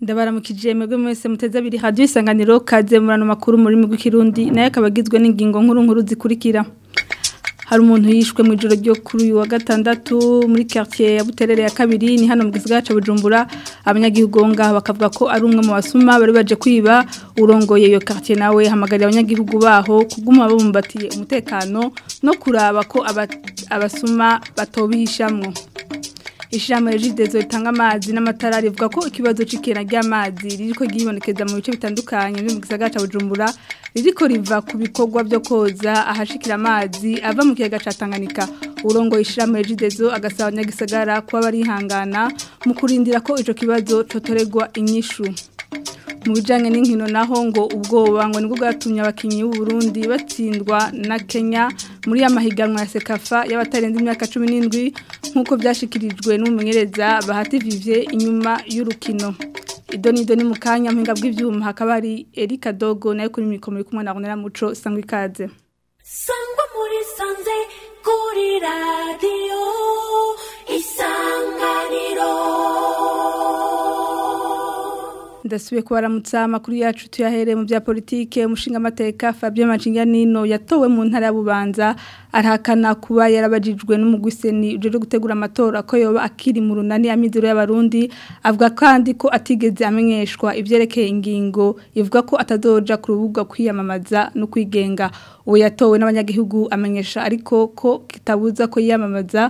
ndabaramukije mwebwe mwese muteze abiri radio isanganiro kaze murano makuru muri migwi kirundi naye akabagizwe n'ingingo nkuru nkuru zikurikira hari umuntu yishwe mu ijoro ryo kuri uyu wa gatandatu muri quartier ya Buterere ya kabiri ni hano mu gisagara ca Bujumbura abanyagihugu ngaha bakavuga ko ari umwe mu basuma bari baje kwiba urongoye iyo quartier nawe hamagarira abanyagihugu baho kuguma babumbatiye umutekano no kuraba ko abasuma batobihishamwo Ishirahamwe Regidezo ritanga amazi n'amatara rivuga ko ikibazo c'ikena ry'amazi ririko ryibonekeza mu bice bitandukanye byo mu gisagara ca Bujumbura ririko riva ku bikorwa byo koza ahashikira amazi ava mu kiyaga ca Tanganyika urongo ishirahamwe Regidezo agasaba abanyagisagara kuba barihangana mu kurindira ko ico kibazo cotoregwa inyishu mu bijanye n'inkino naho ngo ubwoba ngo nibwo bwatumye abakinyi b'u Burundi batsindwa na Kenya muri amahiganwa ya Sekafa y'abatarenze imyaka 17 nkuko byashikirijwe n'umumenyereza Bahati Vivier inyuma y'urukino idoni idoni mu kanya mpinga bw'ivyuma hakaba ari Erika Dogo nayo kuri mikoro muri kumwe na Ronera Muco sangwa ikaze sangwa muri sanze kuri radio isanganiro ndasubiye kubaramutsa amakuru yacu tuyahereye mu bya politike umushinga amateka Fabien Macinganino yatowe mu ntara ya Bubanza arahakana kuba yarabajijwe n'umugwiseni uje gutegura amatora ko yoba akiri mu runani amizero y'abarundi avuga kandi ko atigeze amenyeshwa ivyerekeye ingingo ivuga ko atazoja ku rubuga kwiyamamaza no kwigenga uwo yatowe n'abanyagihugu amenyesha ariko ko kitabuza ko yiyamamaza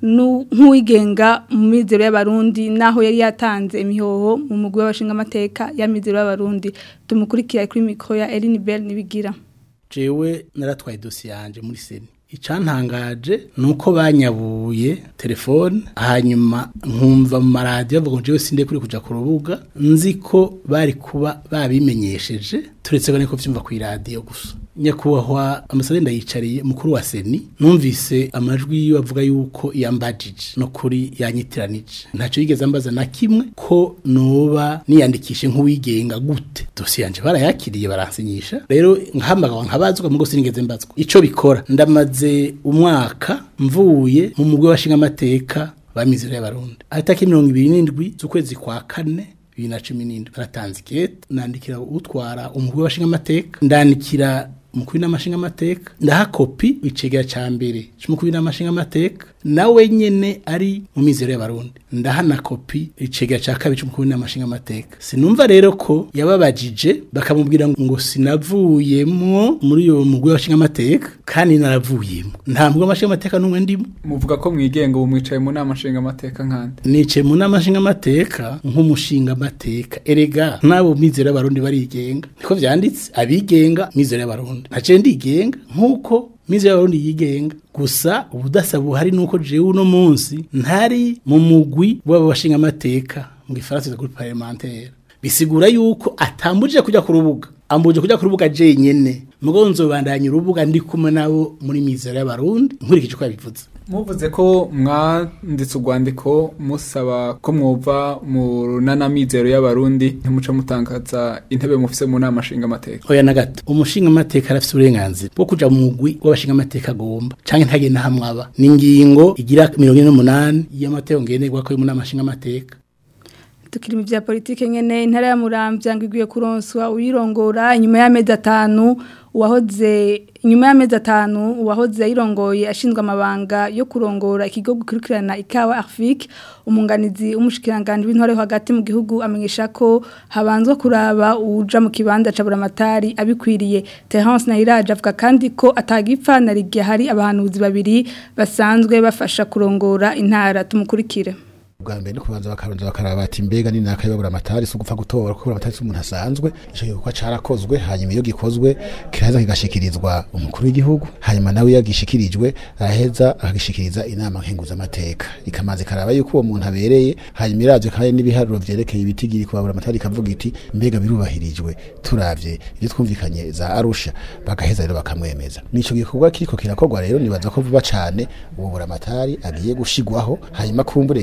nk'uwigenga mu mizero y'abarundi naho yari yatanze imihoho mu mugwi w'abashinga amateka ya mizero y'abarundi tumukurikira kuri mikoro ya Eline Bell nibigira jewe naratwaye dosiye yanje muri seni icantangaje nuko banyabuye telefone hanyuma nkumva mu maradiyo bavuga ngo jewe sinde kuri kuja ku rubuga nzi ko bari kuba babimenyesheje turetse ko vyumva ku iradiyo gusa nyakubahwa amasadenda ndayicariye mukuru wa seni numvise amajwi yiwe avuga yuko yambajije no kuri yanyitiranije ntacyo yigeze ambaza na kimwe ko noba niyandikishe nk'uwigenga gute dosiye yanje barayakiriye baransinyisha rero nkahamagawa nkabazwa mugo sinigeze mbazwa ico bikora ndamaze umwaka mvuye mu mugwi w'abashinga amateka bamizero y'abarundi ahataki mirongo ibiri n'indwi z'ukwezi kwa kane bibiri na cumi n'indwi baratanze ikete nandikira utwara umugwi w'abashinga amateka ndandikira umukuru n'amashinga amateka ndaha kopi icegera ca mbere c'umukuru n'amashinga amateka nawe nyene ari mu mizero y'abarundi ndaha na kopi icegera ca kabiri c'umukuru n'amashinga amateka sinumva rero ko yababajije bakamubwira ngo sinavuyemwo muri iyo mugwi w'abashinga amateka kandi naravuyemwo nta mugwi w'amashinga amateka n'umwe ndimo muvuga ko mwigenga ubu mwicaye mu nama nshinga amateka nkande nicaye mu nama nshinga amateka nk'umushinga amateka erega n'abo mizero y'abarundi barigenga niko vyanditse abigenga mizero y'abarundi ntaciye ndigenga nk'uko mizi y'abarundi yigenga gusa ubudasa buhari nuko jewe uno munsi ntari mu mugwi w'abashinga amateka mu gifaransa groupe parlementaire bisigura yuko atambujije kujya ku rubuga ambuje kujya ku rubuga jenyene mugo nzobandanya urubuga ndi kumwe nabo muri mizero y'abarundi nkurikije uko yabivuze muvuze ko mwanditse urwandiko musaba ko mwumva mu runana mizero y'abarundi ntimuca mutangaza intebe mufise mu nama nshinga amateka oya na gato umushinga amateka arafise uburenganzira bwo kuja mu mugwi w'abashinga amateka agomba canke ntagenda hamwe aba ni ingingo igira mirongo ine n'umunani y'amategeko ngenderwako yo mu nama nshinga amateka tukiri mu bya politike nyene intara ya Muramvya ngiguye kuronswa uyirongora inyuma y'amezi atanu uwahoze inyuma y'amezi atanu uwahoze ayirongoye ashinzwe amabanga yo kurongora ikigo gukurikirana ikawa Afrique umunganizi umushikiranganje w'intore hagati mu gihugu amenyesha ko habanzwe kuraba uja mu kibanza ca buramatari abikwiriye Terence Nahiraje avuga kandi ko atagipfa na rigiye hari abahanuzi babiri basanzwe bafasha kurongora intara tumukurikire bwa mbere no kubanza bakabanza bakaraba bati mbega ni naka yabura amatari so gupfa gutora kuko amatari so umuntu asanzwe ico gikorwa carakozwe hanyuma iyo gikozwe kiraza kigashikirizwa umukuru w'igihugu hanyuma nawe yagishikirijwe araheza akagishikiriza inama nkenguza amateka ikamaze karaba yuko uwo muntu abereye hanyuma iravye kandi n'ibiharuro vyerekeye ibitigiri kubabura amatari kavuga iti mbega birubahirijwe turavye ibyo twumvikanye za Arusha bagaheza rero bakamwemeza nico gikorwa kiriko kirakorwa rero nibaza ko vuba cane uwo buramatari agiye gushigwaho hanyuma kumburengera ngo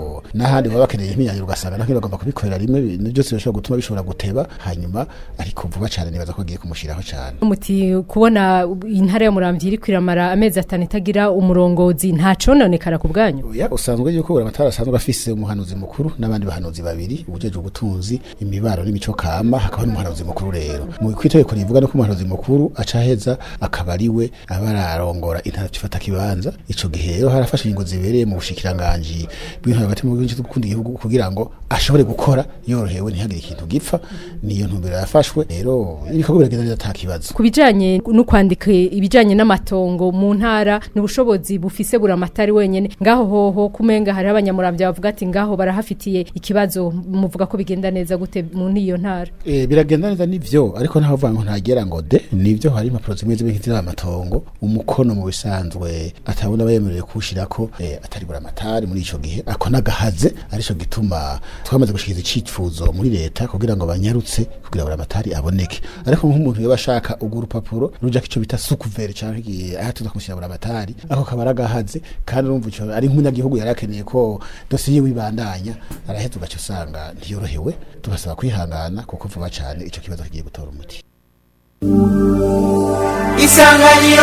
mugabo n'ahandi baba bakeneye imyanya ugasanga naho bagomba kubikorera rimwe ibintu byose bishobora gutuma bishobora guteba hanyuma ariko vuba cyane nibaza ko agiye kumushiraho cyane muti kubona intara ya muramvya iri kwiramara amezi atanu itagira umurongozi nta cononekara ku bwanyu oya usanzwe yuko buri amatara asanzwe afise umuhanuzi mukuru n'abandi bahanuzi babiri ubujeje ubutunzi imibaro n'imico kama hakaba n'umuhanuzi mukuru rero mu kwitegeko rivuga no ko umuhanuzi mukuru aca aheza akaba ari we aba ararongora intara ifata kibanza ico gihe rero harafashe ingingo zibereye mu bushikiranganji bw'intara hagati mu gihugu gukunda igihugu kugira ngo ashobore gukora yorohewe ntihagire ikintu gipfa niyo ntumbero yafashwe rero ibikorwa biragenda neza ata kibazo ku bijanye no kwandika ibijanye n'amatongo mu ntara n'ubushobozi bufise buramatari wenyene ngaho hoho kumenga hari abanyamuramvya bavuga ati ngaho barahafitiye ikibazo muvuga ko bigenda neza gute mu niyo ntara Eh biragenda neza nivyo ariko ntaho vuga ngo ntagera ngo de nivyo hari impapuro zimwe zimwe nk'izira amatongo umukono mu bisanzwe atabona bayemerewe kuwushirako eh, atari buramatari muri ico gihe ako nagahaze arico gituma twamaze gushikiriza icifuzo muri leta kugira ngo banyarutse kugira buramatari aboneke ariko nk'umuntu yoba ashaka urwo rupapuro rujako ico bita sukuvere canke igihe aha tuza kumushyira buramatari ako kaba aragahaze kandi urumva ico ari nk'umunyagihugu yari akeneye ko dosiye yiwe ibandanya araheza ugaca usanga ntiyorohewe tubasaba kwihangana kuko vuba cane ico kibazo kigiye gutora umuti isanganiro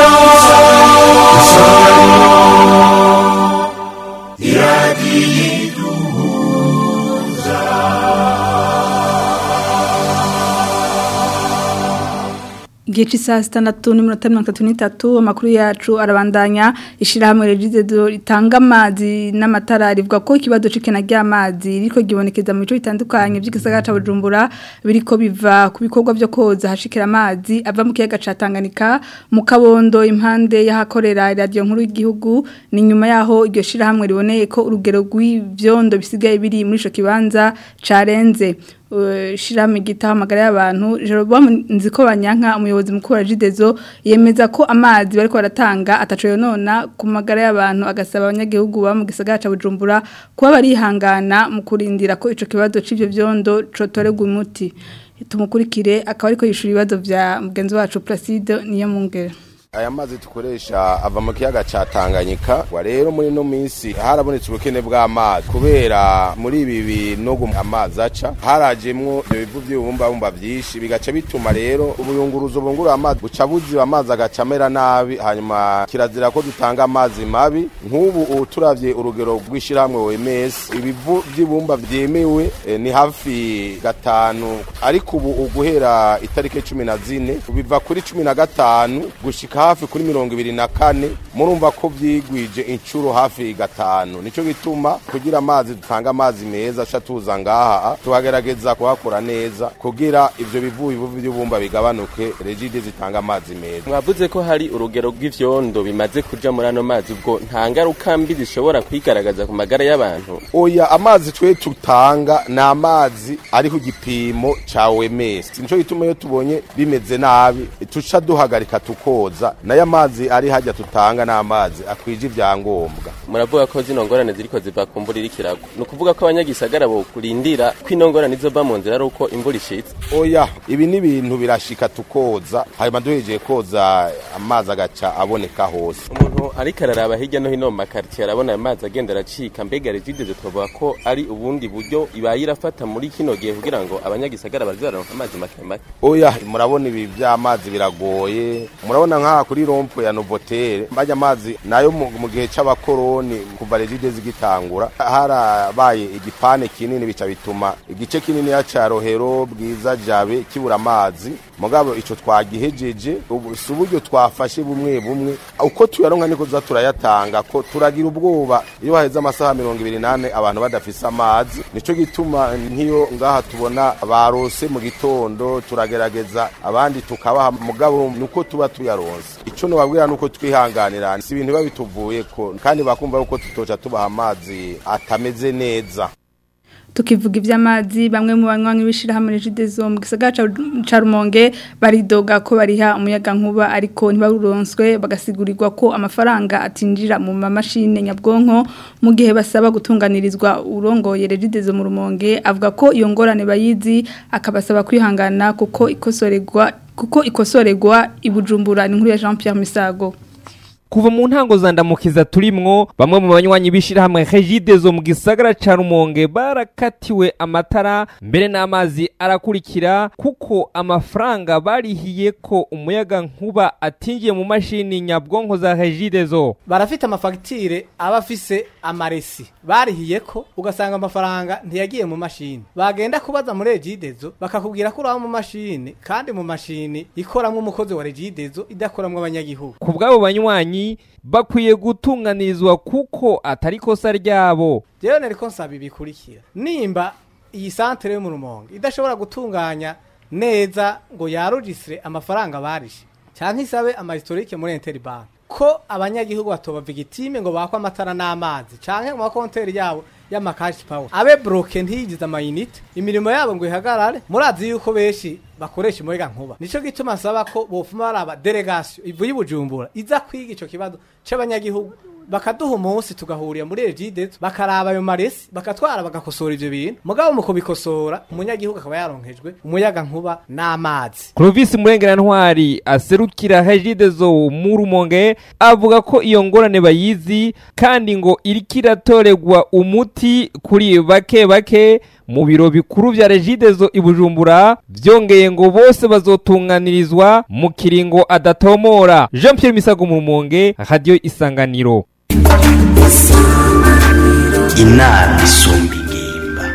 igihe cy'isaha sitandatu n'iminota mirongo itatu n'itatu amakuru yacu arabandanya ishyirahamwe regidedo ritanga amazi n'amatara rivuga ko ikibazo c'ikena ry'amazi riko gibonekeza mu bice bitandukanye by'igisagara ca Bujumbura biriko biva ku bikorwa byo koza hashikira amazi ava mu kiyaga ca Tanganyika mu kabondo impande y'ahakorera radio nkuru y'igihugu ni nyuma yaho iryo shirahamwe riboneye ko urugero rw'ivyondo bisigaye biri muri ico kibanza carenze shirame gita amagara y'abantu Jeroboam nziko banyanka umuyobozi mukuru wa Jidezo yemeza ko amazi bariko baratanga ataco yonona ku magara y'abantu agasaba abanyagihugu ba mu gisagara ca Bujumbura kuba barihangana mu kurindira ko ico kibazo c'ivyo vyondo cotoregwa umuti tumukurikire akaba ariko yishura ibibazo vya mugenzi wacu Placide niyo mungere aya mazi dukoresha ava mu kiyaga ca Tanganyika wa rero muri no minsi harabonetse ubukene bw'amazi kubera muri ibi binogo amazi aca harajemwo ibyo bivu by'ubumbabumba byinshi bigaca bituma rero ubuyunguruzo bungura amazi buca buziba amazi agaca amera nabi hanyuma kirazira ko dutanga amazi mabi nk'ubu ubu turavye urugero rw'ishyirahamwe OMS ibivu by'ibumba vyemewe eh, ni hafi gatanu ariko ubu uguhera itariki cumi na zine biva kuri cumi na gatanu gushika hafi kuri mirongo ibiri na kane murumva ko vyigwije incuro hafi gatanu nico gituma kugira amazi dutanga amazi meza aca tuza ngaha tukagerageza kuhakora neza kugira ivyo bivu bivu by'ubumba bigabanuke regide zitanga amazi meza mwavuze ko hari urugero rw'ivyondo bimaze kuja muri ano mazi ubwo nta ngaruka mbi zishobora kwigaragaza ku magara y'abantu oya amazi twe tutanga ni amazi ari ku gipimo ca OMS nico gituma iyo tubonye bimeze nabi tuca duhagarika tukoza nayo amazi ari hajya tutanga n'amazi akwije ibyangombwa muravuga ko zino ngorane ziriko ziva ku mvura iriko iragwa ni ukuvuga ko abanyagisagara bo kurindira ko ino ngorane izova mu nzira ari uko imvura ishitse oya ibi ni ibintu birashika tukoza hanyuma duhejeje koza amazi agaca aboneka hose umuntu ariko araraba hirya no hino mu makaritsiye arabona ayo mazi agenda aracika mbega regideze twavuga ko ari ubundi buryo ibaye irafata muri kino gihe kugira ngo abanyagisagara baze bararonka amazi make make oya murabona ibi by'amazi biragoye murabona nk'aha kuri rompo ya novotere bajya amazi nayo mu mu gihe c'abakoroni kuva regide zigitangura harabaye igipane kinini bica bituma igice kinini ya ca rohero bwiza jabe kibura amazi mugabo ico twagihejeje ubu si uburyo twafashe bumwe bumwe uko tuyaronka niko tuza turayatanga ko turagira ubwoba iyo haheze amasaha mirongo ibiri nane abantu badafise amazi nico gituma nk'iyo ngaha tubona barose mu gitondo turagerageza abandi tukabaha mugabo nuko tuba tuyaronse ico nobabwira nuko twihanganira si ibintu biba bituvuyeko kandi bakumva yuko tutoca tubaha amazi atameze neza tukivuga iby'amazi bamwe mu banywanyi b'ishirahamwe Regidezo mu gisagara ca ca Rumonge baridoga ko bariha umuyaga nkuba ariko ntibaruronswe bagasigurirwa ko amafaranga atinjira mu mamashine nyabwonko mu gihe basaba gutunganirizwa urongoye Regidezo mu Rumonge avuga ko iyo ngorane bayizi akabasaba kwihangana kuko ikosorerwa kuko ikosorerwa ibujumbura ni nkuru ya Jean Pierre Misago kuva mu ntango za ndamukiza turimwo bamwe mu banywanyi b'ishirahamwe Regidezo mu gisagara ca Rumonge barakatiwe amatara mbere n'amazi arakurikira kuko amafaranga barihiye ko umuyaga nkuba atinjiye mu mashini nyabwonko za Regidezo barafite amafagitire aba afise amaresi barihiye ko ugasanga amafaranga ntiyagiye mu mashini bagenda kubaza muri regidezo bakakubwira ko uraba mu mashini kandi mu mashini ikoramwo umukozi wa regidezo idakoramwo abanyagihugu ku bw'abo banywanyi bakwiye gutunganirizwa kuko atari kosa ryabo jewe nariko nsaba ibikurikira nimba iyi santere yo mu rumonge idashobora gutunganya neza ngo yarujisire amafaranga barishe cyangwa isabe amahistorike muri interbank ko abanyagihugu batoba vigitime ngo bakwe amatara n'amazi canke mu makonteri yabo y'amakashi power abe broke ntiyigize amayinite imirimo yabo ngo ihagarare murazi yuko benshi bakoresha umuyaga nkuba nico gituma nsaba ko bofuma baraba delegation ivuye i bujumbura iza kwiga ico kibazo c'abanyagihugu bakaduha umunsi tugahurira muri regidezo bakaraba ayo maresi bakatwara bagakosora ivyo bintu mugabo mu kubikosora umunyagihugu akaba yaronkejwe umuyaga nkuba n'amazi Clovis Murengerantwari aserukira Regidezo mu Rumonge avuga ko iyo ngorane bayizi kandi ngo iriko iratoregwa umuti kuri bake bake mu biro bikuru vya Regidezo i Bujumbura vyongeye ngo bose bazotunganirizwa mu kiringo adatomora Jean Pierre Misago mu Rumonge Radio Isanganiro inama isumba ingimba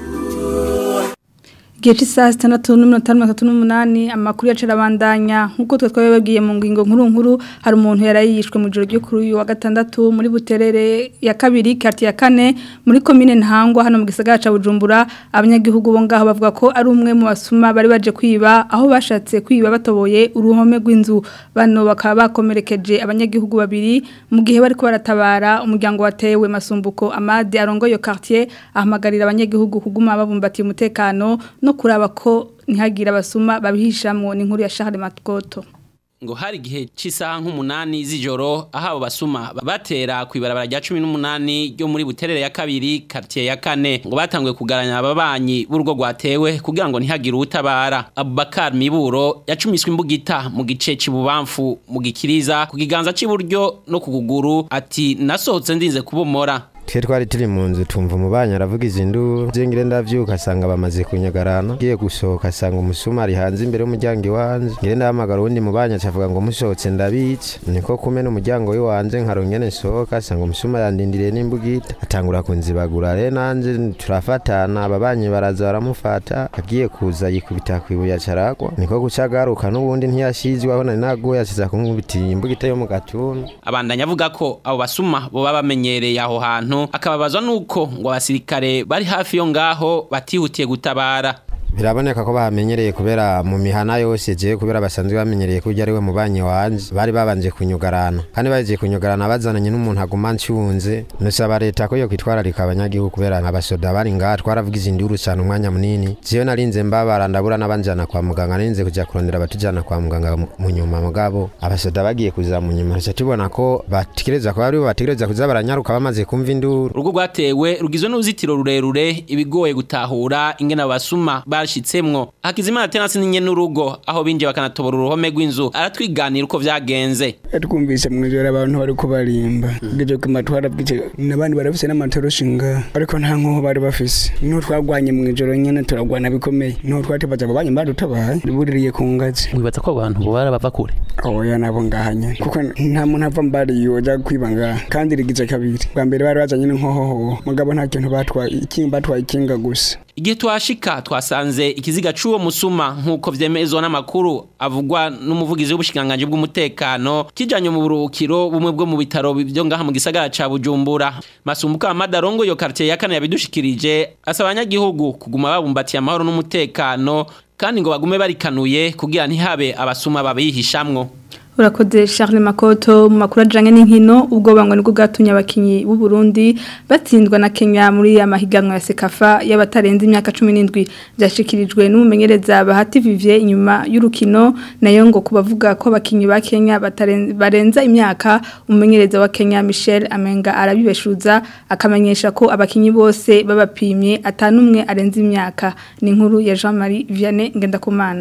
Igihe cy'isaha sitandatu n'iminota mirongo itatu n'umunani amakuru yacu arabandanya nk'uko twe twabibabwiye mu ngingo nkuru nkuru hari umuntu yarayishwe mu ijoro ryo kuri uyu wa gatandatu muri buterere ya kabiri kati ya kane muri komine ntangwa hano mu gisagara ca Bujumbura abanyagihugu bo ngaho bavuga ko ari umwe mu basuma bari baje kwiba aho bashatse kwiba batoboye uruhome rw'inzu bano bakaba bakomerekeje abanyagihugu babiri mu gihe bariko baratabara umuryango watewe masumbuko Amade arongoye quartier ahamagarira abanyagihugu kuguma babumbatiye umutekano no kuraba ko ntihagire abasuma babihishamwo ni inkuru ya Charles Matkoto ngo hari igihe cy'isaha nk'umunani z'ijoro aho abo basuma batera ku ibarabara rya cumi n'umunani ryo muri buterere ya kabiri quartier ya kane ngo batanguye kugaranya ababanyi b'urugo rwatewe kugira ngo ntihagire utabara Abubakar Miburo yacumiswe imbugita mu gice c'ibubamfu mu gikiriza ku kiganza cy'iburyo no ku kuguru ati nasohotse ndinze kubomora twe twari turi mu nzu tumva umubanyi aravuga izi nduru zengire ndavyuka asanga bamaze kunyagarana ngiye gusohoka asanga umusuma ari hanze imbere y'umuryango iwanje ngire ndahamagara uwundi mubanyi acavuga ngo musohotse ndabica niko kumena umuryango w'iwanje nkarongene nsohoka asanga umusuma yandindiriye n'imbugita atangura kunzibagura re nanje turafatana ababanyi baraza baramufata agiye kuza yikubita kwibuye acaragwa niko guca agaruka n'ubundi ntiyashizwe aho nari naguye asiza kunkubitiye imbugita yo mu gatuntu abandanya avuga ko abo basuma boba bamenyereye aho hantu akababazwa nuko ngo abasirikare bari hafi yo ngaho batihutiye gutabara biraboneka ko bamenyereye kubera mu mihana yose je kubera basanzwe bamenyereye ko ari we mubanyi wanje bari babanje kunyugarana kandi baje kunyugarana bazananye n'umuntu aguma ncunze nusaba leta ko yo kwitwararika abanyagihugu kubera abasoda bari ngaha twaravuga izinduru cyane umwanya munini jewe narinze mbabara ndabura n'abanjana kwa muganga narinze kuja kurondera abatujana kwa muganga mu nyuma mugabo abasoda bagiye kuza mu nyuma tuca tubona ko bategereza ko aribo bategereza kuza baranyaruka bamaze kumva induru urugo rwatewe rugizwe n'uruzitiro rurerure ibigoye gutahura ingene abasuma bashitsemwo hakizimana tenasi ninye n'urugo aho binje bakanatobora uruhome rw'inzu aratwiganira uko vyagenze twumvise mwijoro abantu bariko barimba bwije ko matwara bwije nabandi barafise n'amatoroshi nga ariko nta nkoho bari bafise niho twagwanye mwijoro nyene turagwana bikomeye niho twatebaza abo banyi badutabaye buririye ku ngazi wibaza ko abantu bora bava kure oya nabo ngaha nyene kuko nta muntu ava mbari yoja kwiba ngaha kandi rigize kabiri bwa mbere bari bazanye n'inkohoho mugabo nta kintu batwaye ikinga batwaye ikinga gusa igihe twashika twasanze ikiziga c'uwo musuma nk'uko vyemezwa n'amakuru avugwa n'umuvugizi w'ubushikiranganji bw'umutekano kijanye mu buruhukiro bumwe bwo mu bitaro byo ngaha mu gisagara ca bujumbura masumbuka amadarongo yo quartier ya kane yabidushikirije asaba abanyagihugu kuguma babumbatiye amahoro n'umutekano kandi ngo bagume barikanuye kugira ntihabe abasuma babihishamwo urakoze Charles Makoto mu makuru ajanye n'inkino ubwo bangwa nibwo bwatumye abakinyi b'u Burundi batsindwa na Kenya muri ya mahiganwa ya Sekafa y'abatarenze imyaka 17 byashikirijwe n'umumenyereza Bahati Vivier inyuma y'urukino nayo ngo kubavuga ko abakinyi ba Kenya barenza imyaka umumenyereza wa Kenya Michel Amenga arabibeshuza akamenyesha ko abakinyi bose babapimye atanumwe arenze imyaka ni inkuru ya Jean-Marie Vianney Ngendakumana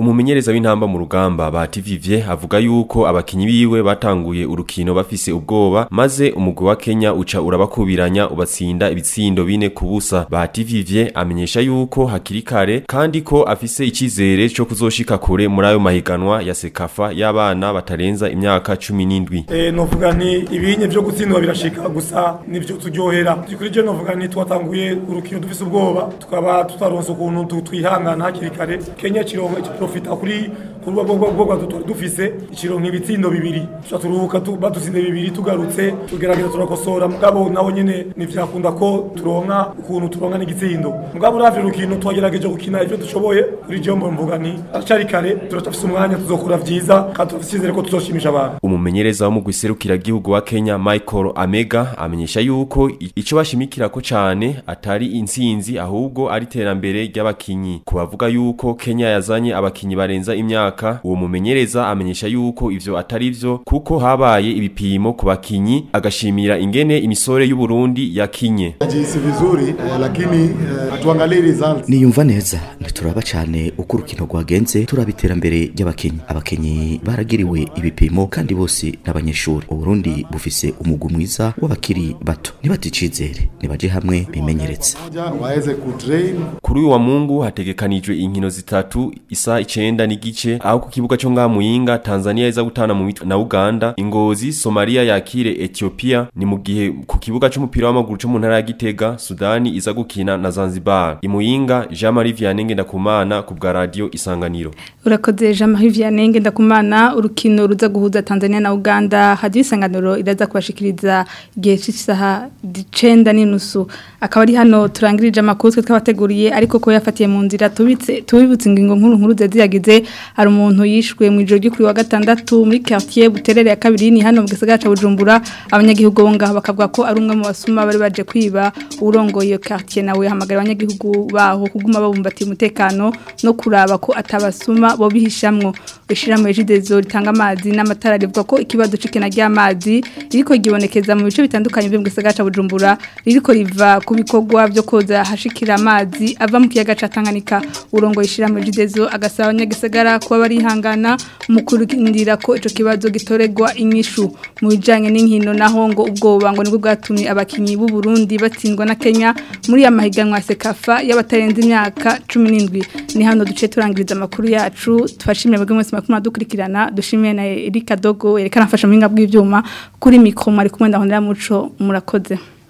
umumenyereza w'intamba mu rugamba ba Vivye avuga yuko abakinyi biwe batanguye urukino bafise ubwoba maze umugwi wa Kenya uca urabakubiranya ubatsinda ibitsindo bine ku busa ba Vivye amenyesha yuko hakiri kare kandi ko afise icizere cyo kuzoshika kure muri ayo mahiganwa ya Sekafa y'abana batarenza imyaka 17 Eh novuga ni ibinye byo gutsindwa birashika gusa nivyo turyohera kuri je novuga ni twatanguye urukino dufise ubwoba tukaba tutaronse ukuntu tu- twihangana hakiri kare Kenya kironka profita kuri kuri ubwo bwo bwo dufise ikironka ibitsindo bibiri tuca turuhuka tu- badutsinze bibiri tugarutse tugerageza turakosora mugabo naho nyene nivyakunda ko turonka ukuntu turonka n'igitsindo mugabo uravye urukino twagerageje gukina ivyo dushoboye kuri je mbo mvuga ni acari kare turacafise umwanya tuzokora vyiza kandi turafise icyizere ko tuzoshimisha abantu umumenyereza wo mu guserukira gihugu wa Kenya Michael Amega amenyesha yuko i- ico bashimikira ko cane atari intsinzi ahubwo ari terambere ry'abakinyi kubavuga yuko Kenya yazanye abakinyi barenza imyaka uwo mumenyereza amenyesha yuko ivyo atari vyo kuko habaye ibipimo ku bakinyi agashimira ingene imisore y'u Burundi yakinye Najihisi vizuri eh, lakini eh, tuangalie results. niyumva neza ntituraba cyane uko urukino rwagenze turaba iterambere ry'abakinyi abakinyi baragiriwe ibipimo kandi bose n'abanyeshuri uburundi bufise umugwi mwiza w'abakiri bato ntibate icizere nibaje hamwe bimenyeretse Moja waweze kutrain Kuri uyu wa Mungu hategekanijwe inkino zitatu isa icenda n'igice aho ku kibuga cyo nga Muyinga Tanzania iza gutana mu mitwe na Uganda Ingozi Somalia yakire Ethiopia ni mu gihe ku kibuga cy'umupira w'amaguru cyo mu ntara ya Gitega Sudani iza gukina na Zanzibar Imuyinga Jean Marie Vianney Ngendakumana ku bwa radio Isanganiro urakoze jean marie vianney ngendakumana urukino ruza guhuza tanzania na uganda hadiyo isanganiro iraza kubashikiriza igihe cy'isaha icenda n'inusu akaba ari hano turangirije amakuru twe twabateguriye ariko ko yafatiye mu nzira tubitse tubibutse ingingo nkuru nkuru ziyagize hari umuntu yishwe mu ijoro ryo kuri wa gatandatu muri quartier buterere ya kabiri ni hano mu gisagara ca bujumbura abanyagihugu bo ngaho bakavuga ko ari umwe mu basuma bari baje kwiba urongoye iyo quartier nawe hamagara abanyagihugu baho kuguma babumbatiye umutekano no kuraba ko atabasuma bo bihishamwo ishirahamwe ejidezo ritanga amazi n'amatara rivuga ko ikibazo c'ikena ry'amazi ririko gibonekeza mu bice bitandukanye byo mu gisagara ca Bujumbura ririko riva ku bikorwa byo koza hashikira amazi ava mu kiyaga ca Tanganyika urongo ishirahamwe ejidezo agasaba abanyagisagara kuba barihangana mu kurindira ko ico kibazo gitoregwa inyishu mu bijanye n'inkino naho ngo ubwoba ngo nibwo bwatumye abakinyi b'u Burundi batsindwa na Kenya muri ya mahiganwa ya Sekafa y'abatarenze imyaka 17 ni hano duce turangiriza amakuru yacu twashimye bwe mwese makuru dukurikirana dushimiye na Erika Dogo yerekana afasha mu bw'ibyuma kuri mikro mwari kumwe ndahondera muco murakoze